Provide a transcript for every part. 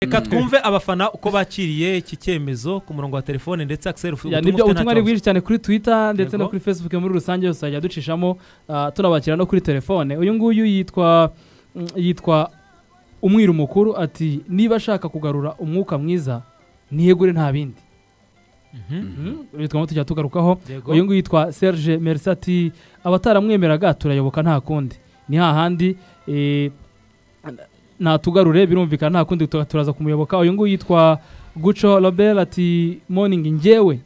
reka twumve abafana uko bakiriye iki cyemezo ku murongo wa telefone ndetse akiseri Ya, nibyo ubutumwa ni bwinshi cyane kuri twitter ndetse no kuri facebook muri rusange tuzajya ducishamo ah, tunabakira no kuri telefone uyu nguyu yitwa mm, yitwa umwiru mukuru ati niba ashaka kugarura umwuka mwiza niyegure nta bindi Mm, uyu twaba tujya tugarukaho Yego. uyu nguyu yitwa serge merci ati abataramwemeraga turayoboka nta kundi ni hahandi eh, natugarure birumvikana nta kundi tu- turaza kumuyoboka uyu nguyu yitwa guco robert ati morning njyewe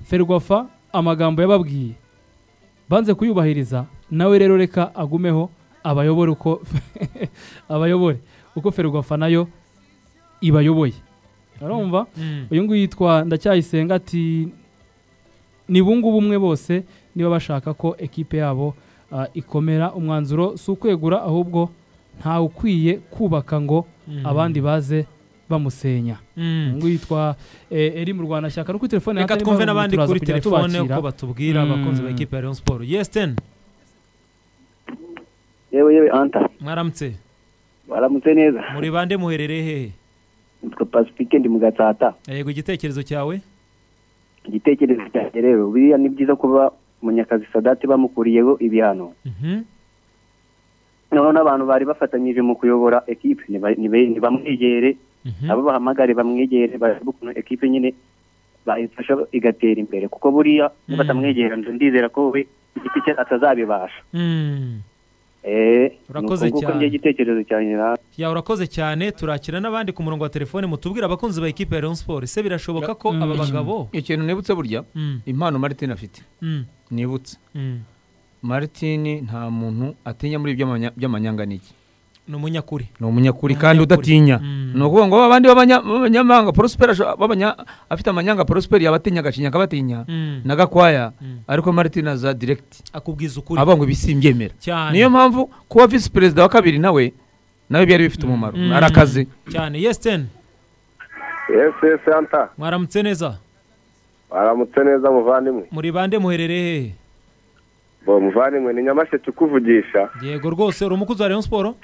ferwafa amagambo yababwiye banze kuyubahiriza nawe rero reka agumeho abayobore uko abayobore uko ferwafa nayo ibayoboye urumva uyu nguyu yitwa ndacyayisenga ati ni bungubu umwe bose niba bashaka ko ekipe yabo ah, ikomera umwanzuro si ukwegura ahubwo ntawe ukwiye kubaka ngo abandi baze bamusenya uyu nguyu yitwa eh, eri mu rwandashyaka no kuri telefone reka hatarimo twumve n'abandi turaza kuri kugenda telefone tubakira. uko batubwira Mm. abakunzi ba ekipa ya leon siporo yes ten yewe yewe anta mwaramutse baramutse neza muri bande muherereye hehe nitwa pasifike ndi mu gatsata yego igitekerezo cyawe igitekerezo cyanjye rero biriya ni byiza kuba munyakazi sadati bamukuriyeho ibihano Mhm. noneho n'abantu bari bafatanyije mu kuyobora ekipe niba- niba- nibamwegere Mhm. nabo bahamagare bamwegere barebe ukuntu ekipe nyine bayifasha igatera imbere kuko buriya Mm. batamwegera nzu ndizera ko we igiti cye atazabibasha Mm. Eh, Urakoze nuko nguko cyane. njye igitekerezo cyanjye nawe ya urakoze cyane turakira n'abandi ku murongo wa telefone mutubwire abakunzi ba ekipa ya leon siporo ese birashoboka ko Mm. aba bagabo ikintu nibutse burya Mm. impano martin afite Mm. nibutse Mm. martin nta muntu atinya muri iby'amanya- by'amanyanganigi ni umunyakuri ni umunyakuri Ni kandi umunyakuri. udatinya Mm. ni ukuvuga ngo abandi b'abanya- b'abanyamahanga porosiperi asho- b'abanya- afite amanyanga porosiperi yaba atinya agacinya akabatinya Mm. na gakwaya Mm. ariko martin aza direkiti akubwiza ukuri avuga ngo ibi simbyemera cyane niyo mpamvu kuba visi perezida wa kabiri nawe nawe byari bifite umumaro Mm. ari akazi cyane yes ten ese santa mwaramutse neza baramutse neza muvandimwe muri bande muherereye bo muvandimwe ni nyamasheke ukuvugisha hehe yego rwose uri umukozi wa leon siporo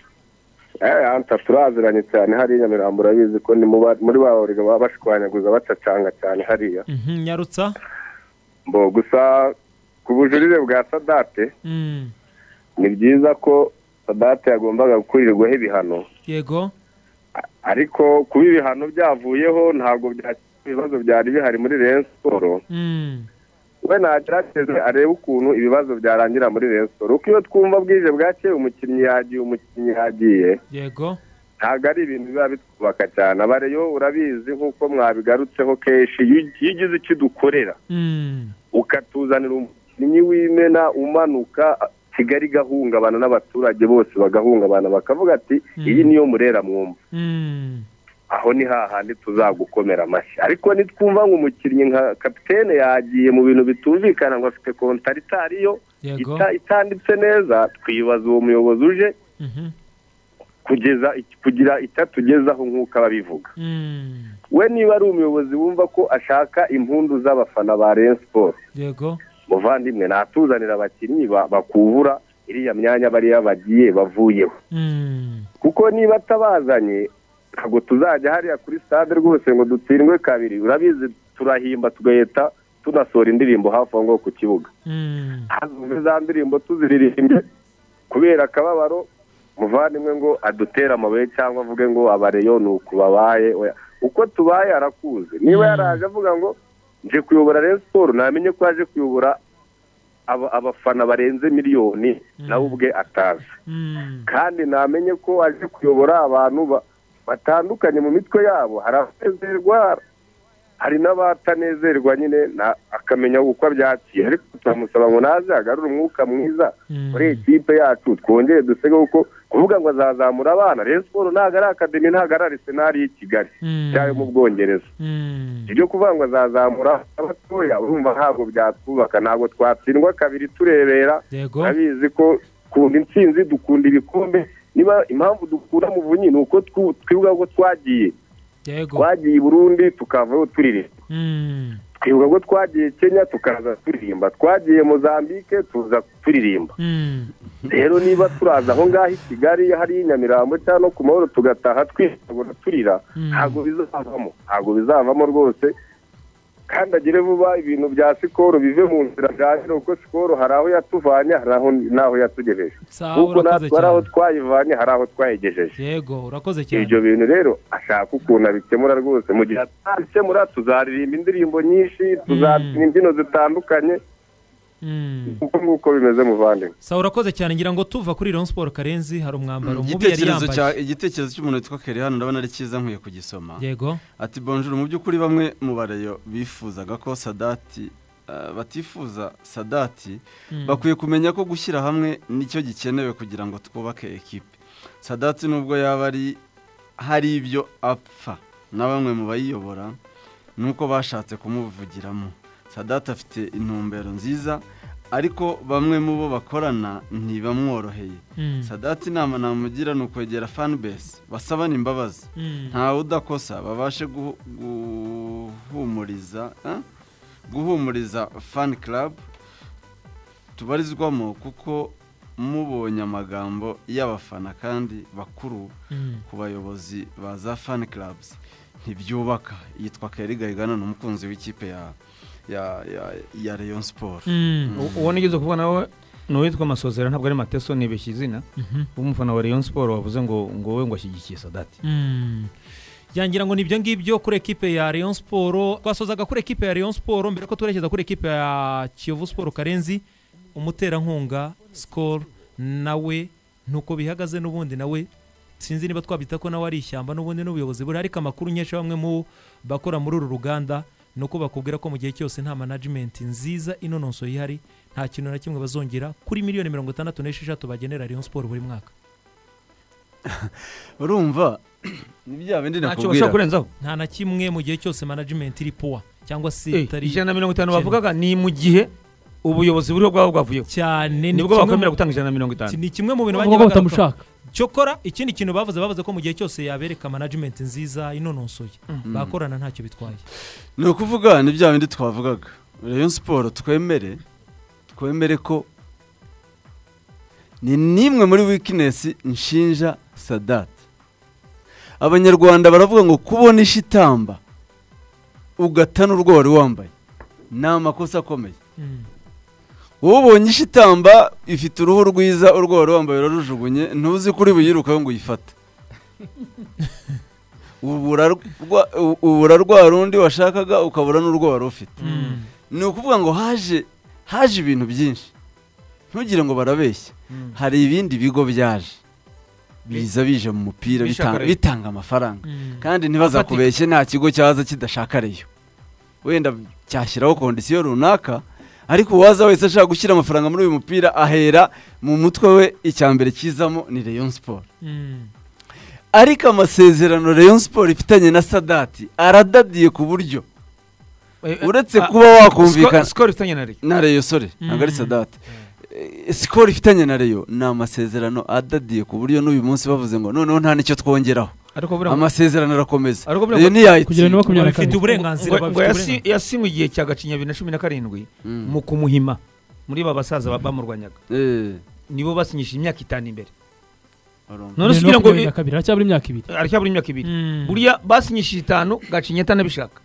Eh, anta turaziranye cyane hariya nyamirambo urabizi ko ni mu ba- muri ba bawuriga baba bashwanyaguza bacacanga cyane hariya Mhm, nyarutsa bo gusa ku bujurire bwa sadate Mm. ni byiza ko sadate yagombaga gukurirwaho ibihano yego ariko kuba ibihano byavuyeho ntabwo byakemura ibibazo byari bihari muri reyo siporo Mm. we nagerageze arebe ukuntu ibibazo byarangira muri reyo siporo kuko iyo twumva bwije bwakeye umukinnyi yagiye umukinnyi yagiye yego ntabwo ari ibintu biba bitwubaka cyane abareyo urabizi nk'uko mwabigarutseho kenshi iyo ugi- iyo ugize icyo udukorera Mm. ukatuzanira umukinnyi w'imena umanuka kigali igahungabana n'abaturage bose bagahungabana bakavuga ati Mm. iyi niyo murera mwumva Mm. aho ni hahandi tuzagukomera amashyi ariko nitwumva ngo umukinnyi nka kapitene yagiye mu bintu bitumvikana ngo afite kontaritariyo yego ita- itanditse neza twibaza uwo muyobozi uje Mhm. kugeza kugira itatugezaho nk'uko ababivuga Mm. we niba ari umuyobozi wumva ko ashaka impundu z'abafana ba Rayon Sport yego muvandimwe natuzanira abakinnyi ba- bakubura iriya myanya bariya bagiye bavuyeho Mm. kuko niba atabazanye ntabwo tuzajya hariya kuri stade rwose ngo dutsindwe kabiri urabizi turahimba tugahita tunasohora indirimbo hafi aho ngaho ku kibuga Mm. hazumve za ndirimbo tuziririmbye kubera akababaro muvandimwe ngo adutere amabuye cyangwa avuge ngo abareyo ni uku babaye oya. uko tubaye arakuze niba Mm. yaraje avuga ngo nje kuyobora Rayon Sport namenye ko yaje kuyobora aba- abafana barenze miliyoni nawe ubwe atazi Mm. kandi namenye ko aje kuyobora abantu ba- batandukanye mu mitwe yabo hari abanezerwa hari n'abatanezerwa nyine na- akamenya uko abyakira ariko turamusaba ngo naze agarure umwuka mwiza Mm. muri ikipe yacu twongere dusege kuko kuvuga ngo azazamura abana rero siporo ntabwo ari akademi ntabwo ari arisenari y'i kigali Mm. cyayo mu bwongereza Mm. ibyo kuvuga ngo azazamura abatoya urumva ntabwo byatwubaka ntabwo twatsindwa kabiri turebera yego turabizi ko dukunda intsinzi dukunda ibikombe niba impamvu dukura muvunyi ni uko twibuka ko twagiye yego twagiye i burundi tukavayo turirimba Mm. twibuka ko twagiye kenya tukaza turirimba twagiye mozambike tuza turirimba Mm. rero niba turaza aho ngaho i kigali hari nyamirambo cyangwa no ku mahoro tugataha twirabura turira Mm. ntabwo bizavamo ntabwo bizavamo rwose kandi agire vuba ibintu bya sikoro bive mu nzira byanjye kuko sikoro hari aho yatuvanye hari aho n'aho yatugejeje Sawa, kuko urakoze natwe hari aho cyane. twayivanye hari aho twayigejeje yego urakoze cyane ibyo bintu rero ashaka ukuntu abikemura rwose mu gihe atabikemura tuzaririmba indirimbo nyinshi tuzabyina imbyino zitandukanye Mm. kuko nguko bimeze muvandimwe sawa urakoze cyane ngira ngo tuva kuri Rayon Sport Karenzi hari umwambaro mubi yari igitekerezo cya- yambaye igitekerezo cy'umuntu witwa kere hano ndabona ari cyiza nkwiye kugisoma yego ati bonjuru mu by'ukuri bamwe mu barayo bifuzaga ko sadati eh, batifuza sadati Mm. bakwiye kumenya ko gushyira hamwe nicyo gikenewe kugira ngo twubake ekipe sadati nubwo yaba ari hari ibyo apfa na bamwe mu bayiyobora nuko bashatse kumuvugiramo sadati afite intumbero nziza ariko bamwe mu bo bakorana ntibamworoheye Mm. sadati inama namugira ni ukwegera fanibesi basabana imbabazi Mm. ntawe udakosa babashe guhu- guhumuriza eh? guhumuriza fan club tubarizwamo kuko mubonye amagambo y'abafana kandi bakuru Mm. ku bayobozi ba za fan clubs ntibyubaka yitwa Keri Gahigana ni umukunzi w'ikipe ya ya ya, ya Rayon Sport Mm. U- uwo nigeze kuvuga nawe ni uwitwa amasozera ntabwo ari mateso nibeshya izina Mhm. w'umufana wa Rayon Sport wavuze ngo ngo wowe ngo ashyigikiye sadati Mm. yangira ngo nibyo ngibyo kuri ekipe ya Rayon Sport twasozaga kuri ekipe ya Rayon Sport mbere ko twerekeza kuri ekipe ya Kiyovu Sport Karenzi umuterankunga Skol nawe nuko bihagaze n'ubundi nawe sinzi niba twabita ko nawe ari ishyamba n'ubundi n'ubuyobozi buri ariko amakuru nyinshi bamwe mu bakora muri uru ruganda ni uko bakubwira ko mu gihe cyose nta management nziza inononso ihari nta kintu na kimwe bazongera kuri miliyoni mirongo itandatu n'esheshatu bagenera Rayon Sport buri mwaka urumva ni bya bindi ntacyo bashobora nakubwira kurenzaho nta na kimwe mu gihe cyose management iri puwa cyangwa se Eh, itari ijana na mirongo itanu Ikennye. bavugaga ni mu gihe ubuyobozi buriho bwaba bwavuyeho cyane ni nibwo kimwe bakwemera mu- gutanga ijana na mirongo itanu ni kimwe mu bintu bavuga ko bagarukaho. batamushaka cyokora ikindi kintu bavuze bavuze ko mu gihe cyose yabereka management nziza inononsoye bakorana ntacyo bitwaye ni ukuvuga ni bya bindi twavugaga Rayon Sport twemere twemere ko ni nimwe muri wikinesi nshinja sadati abanyarwanda baravuga ngo kubona ishitamba ugatana urwo wari wambaye ni amakosa akomeye Mm. wowe ubonye ishitamba ifite uruhu rwiza urwo wari wambaye urarujugunye ntuzi kuri buyirukaho ngo uyifate ubura rwa- u- ubura rwa rundi washakaga ukabura n'urwo wari ufite ni ukuvuga ngo haje haje ibintu byinshi ntugire ngo barabeshya hari ibindi bigo byaje biza bije mu mupira Bishaka bitanga- Rayon. bitanga amafaranga Mm. kandi ntibazakubeshye nta kigo cyaza kidashaka reyo wenda cyashyiraho kondisiyo runaka ariko uwaza wese ashaka gushyira amafaranga muri uyu mupira ahera mu mutwe we icya mbere kizamo ni reyo siporo Mm. ariko amasezerano reyo siporo ifitanye na sadati aradadiye ku buryo uretse kuba wakumvikana- skoro ifitanye na Rayon. na reyo sore ntabwo ari Mm. sadati sikoro ifitanye na reyo ni amasezerano adadiye ku buryo n'uyu munsi bavuze ngo noneho nta n'icyo twongeraho ariko buriya ngo- amasezerano arakomeza ariko buriya reyo ngo- kugera ntiyayitsinda ni makumyabiri na bafite kabiri uburenganzira ngo- ngo bafite yasi- yasinywe igihe cya gacinya bibiri na cumi na karindwi Mm. mu kumuhima muri ba basaza ba- bamurwanyaga Eh, nibo basinyishije imyaka itanu imbere urumva. bibiri none na sugira ngo makumyabiri na kabiri haracyabura imyaka ibiri aracyabura imyaka ibiri Mm. buriya basinyishije itanu gacinya atanabishaka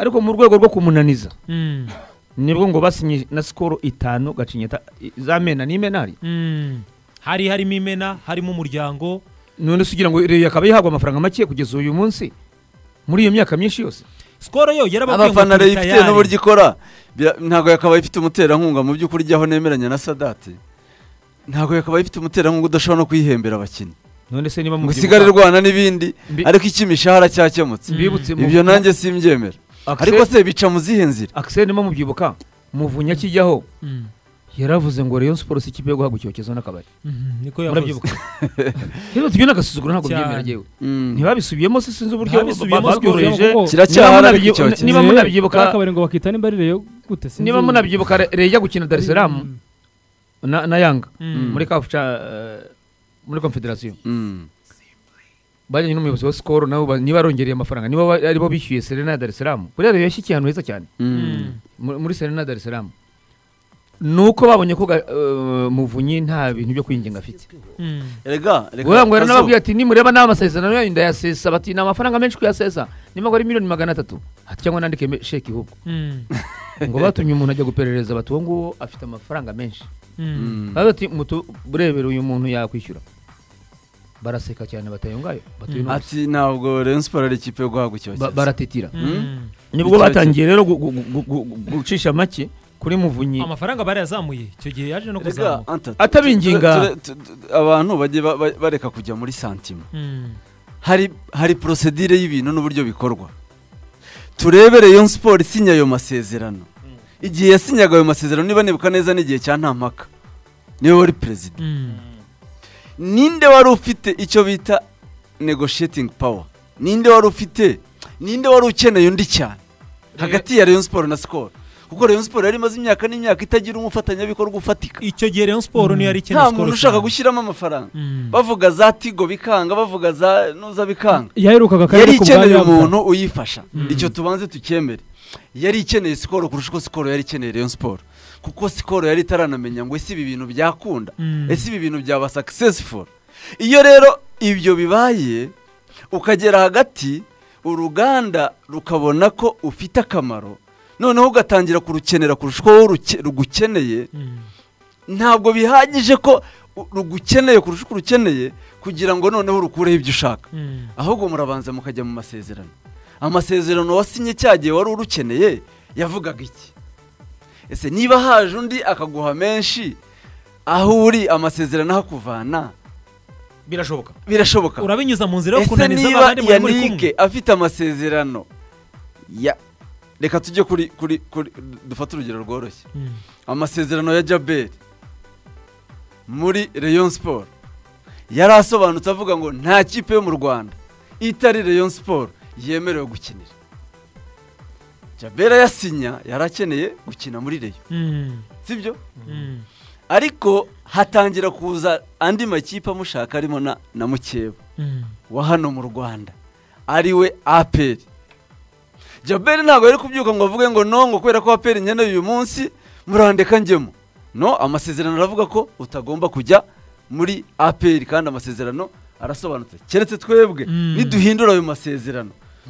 ariko mu rwego rwo kumunaniza Mm. nibwo ngo basinye na sikoro itanu gacinya za mena ni mena hari Mm. hari harimo imena harimo umuryango none se ugira ngo reyo akaba yihabwa amafaranga make kugeza uyu munsi muri iyo myaka myinshi yose skoro yo yarababwiye ngo abafana turi ifite tayari. n'uburyo ikora bira- ntabwo yakabaye ifite umuterankunga mu by'ukuri ijyaho nemeranya na sadati ntabwo yakabaye ifite umuterankunga udashobora no kwihembera abakinnyi none se niba ngo mubyibuka- usigare rwana n'ibindi Mbi- ariko icy'imishahara cyakemutse bibutse mu- ibyo nanjye simbyemera Akse- ariko se bica mu zihe nzira akiseri nimo mubyibuka muvunya akijyaho Mm. yaravuze ngo reyo siporo si ikipe yo guhabwa icyokezo n'akabari Mhm, niko murabyibuka yavuze rero tubyo ni agasuzuguro ntabwo Cyane. byemera yewe Mm. ntibabisubiyemo se sinzi uburyo Ntabisubiyemo, babyoroheje rwose. Niba Kiracyahari ariko munabyi- icyokezo. niba munabyibuka akabari ngo bakita nimba ari reyo gute sinzi niba munabyibuka Re- reyo ijya gukina dar es salaam na na yanga Mm. muri kafu ca eh, muri konfederasiyo Mm. bajyanye n'umuyobozi wa sikoro nabo ba- niba arongereye amafaranga niba ba- aribo bishyuye serena ya darisiramu buriya rero yashyikiye ahantu heza cyane Mm. mu- muri serena ya darisiramu ni uko babonye ko Ga- eh, muvunyi nta bintu byo kwinginga afite erega reka ubwo ngo Kazo, nababwiye ati nimureba n'amasezerano yanyu ndayasesa bati ni amafaranga menshi kuyasesa nimba ngo ari miliyoni magana atatu ati cyangwa nandike me- sheki ahubwo ngo batumye umuntu ajya guperereza bati uwo nguwo afite amafaranga menshi mm. baba bati mutu burebere uyu muntu yakwishyura baraseka cyane batayungayo ati ntabwo Rayon Sports ari ikipe yo guhagukira cyane. baratitira Mm. nibwo Icyo- batangiye rero gu- gu- gu- gu- gu- gucisha make kuri muvunyi amafaranga bari yazamuye icyo gihe yaje no Erega, kuzamuka Anta, Atabinginga. ture- ture- ture- abantu bajye ba- ba- bareka kujya muri santima Mm. hari hari porosedire y'ibintu n'uburyo bikorwa turebe Rayon Sports isinya ayo masezerano igihe yasinyaga ayo masezerano niba nibuka neza n'igihe cya ntampaka niwe wari perezida Mm. ninde wari ufite icyo bita negotiating power ninde wari ufite ninde wari ukeneye undi cyane hagati ya Rayon Sports na Skol kuko Rayon Sports yari imaze imyaka n'imyaka itagira umufatanyabikorwa ufatika icyo gihe Rayon Sports niyo yari ikeneye nta Skol muntu ushaka cyane. gushyiramo amafaranga Mm. bavuga za tigo bikanga bavuga za nuza bikanga yaherukaga akarere yari ku bwa ikeneye nyabwa umuntu uyifasha icyo tubanze tukemere yari ikeneye sikoro kurusha uko sikoro yari ikeneye Rayon Sport kuko sikoro yari itaranamenya ngo ese ibi bintu byakunda Mm. ese ibi bintu byaba successful iyo rero ibyo bibaye ukagera hagati uruganda rukabona ko ufite akamaro noneho ugatangira kurukenera kurusha uko wowe ruke- rugukeneye Mm. ntabwo bihagije ko u- rugukeneye kurusha uko urukeneye kugira ngo noneho urukureho ibyo ushaka Mm. ahubwo murabanza mukajya mu masezerano amasezerano wasinye cya gihe wari urukeneye yavugaga iki ese niba haje undi akaguha menshi aho uri amasezerano ahakuvana birashoboka birashoboka urabinyuza mu nzira yo ese kunaniza niba abandi muri muri kumwe yanike afite amasezerano ya reka tujye kuri kuri kuri dufate urugero rworoshye Mm. amasezerano ya jaberi muri Rayon Sport yari asobanutse avuga ngo nta kipe yo mu rwanda itari Rayon Sport yemerewe gukinira jaberi ayasinya yari akeneye gukina muri reyo Mm. sibyo Mm. ariko hatangira kuza andi makipe amushaka arimo na, na mukeba Mm. wa hano mu rwanda ariwe aperi jaberi ntabwo yari kubyuka ngo avuge ngo no ngo kubera ko aperi nkeneye uyu munsi murandeka njyemo no amasezerano aravuga ko utagomba kujya muri aperi kandi amasezerano arasobanutse keretse twebwe Mm. niduhindura ayo masezerano